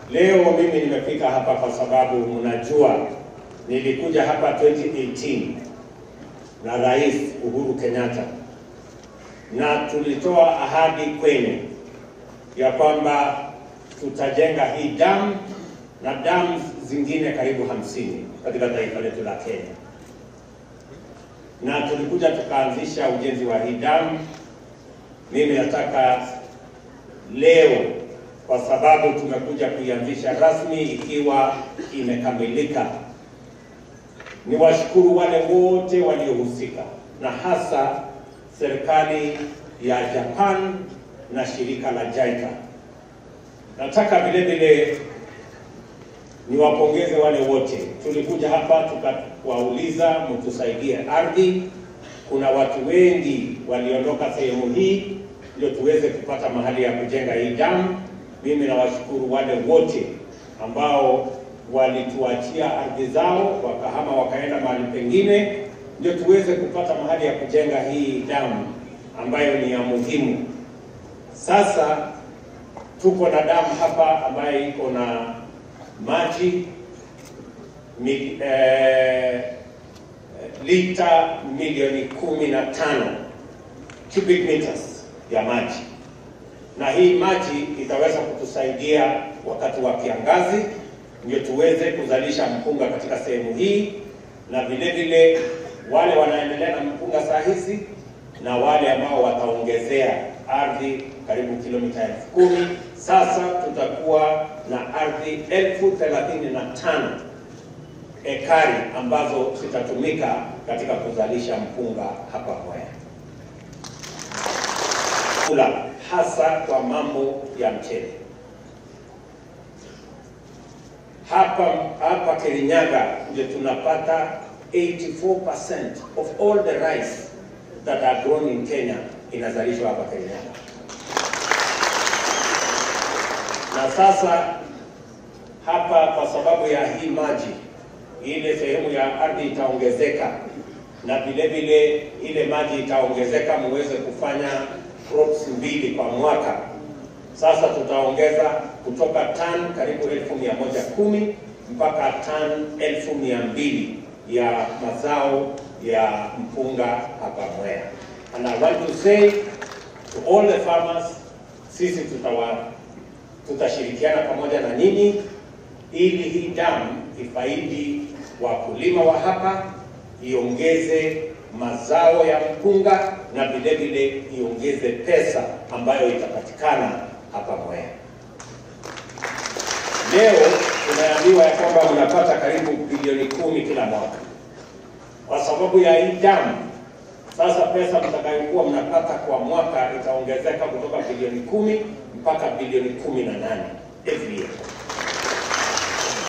Leo mimi nimefika hapa kwa sababu mnajua nilikuja hapa 2018 na Rais Uhuru Kenyatta na tulitoa ahadi kwenu ya kwamba tutajenga hii damu na damu zingine karibu hamsini katika taifa letu la Kenya, na tulikuja tukaanzisha ujenzi wa hii damu. Mimi nataka leo, kwa sababu tumekuja kuianzisha rasmi ikiwa imekamilika, ni washukuru wale wote waliohusika na hasa serikali ya Japan na shirika la JICA. Nataka vile vile niwapongeze wale wote. Tulikuja hapa tukawauliza mtusaidie ardhi. Kuna watu wengi waliondoka sehemu hii ndio tuweze kupata mahali ya kujenga hii damu. Mimi nawashukuru wale wote ambao walituachia ardhi zao wakahama wakaenda mahali pengine, ndio tuweze kupata mahali ya kujenga hii damu ambayo ni ya muhimu. Sasa tuko na damu hapa ambayo iko na maji mi, eh, lita milioni kumi na tano cubic meters ya maji, na hii maji itaweza kutusaidia wakati wa kiangazi, ndio tuweze kuzalisha mpunga katika sehemu hii, na vile vile wale wanaendelea na mpunga saa hizi na wale ambao wataongezea ardhi karibu kilomita elfu kumi. Sasa tutakuwa na ardhi elfu thelathini na tano ekari ambazo zitatumika katika kuzalisha mpunga hapa Mwea, kula hasa kwa mambo ya mchele. Hapa hapa Kirinyaga ndio tunapata 84% of all the rice that are grown in Kenya inazalishwa hapa Kirinyaga. Na sasa hapa kwa sababu ya hii maji, ile sehemu ya ardhi itaongezeka, na vile vile ile maji itaongezeka muweze kufanya crops mbili kwa mwaka. Sasa tutaongeza kutoka tan karibu elfu mia moja kumi mpaka tan elfu mia mbili ya mazao ya mpunga hapa Mwea. And I want to say to all the farmers, sisi tutawa tutashirikiana pamoja na nyinyi ili hii damu ifaidi wakulima wa hapa, iongeze mazao ya mpunga na vile vile iongeze pesa ambayo itapatikana hapa Mwea. Leo tumeambiwa ya kwamba mnapata karibu bilioni kumi kila mwaka kwa sababu ya hii damu. Sasa pesa mtakayokuwa mnapata kwa mwaka itaongezeka kutoka bilioni kumi mpaka bilioni kumi na nane every year.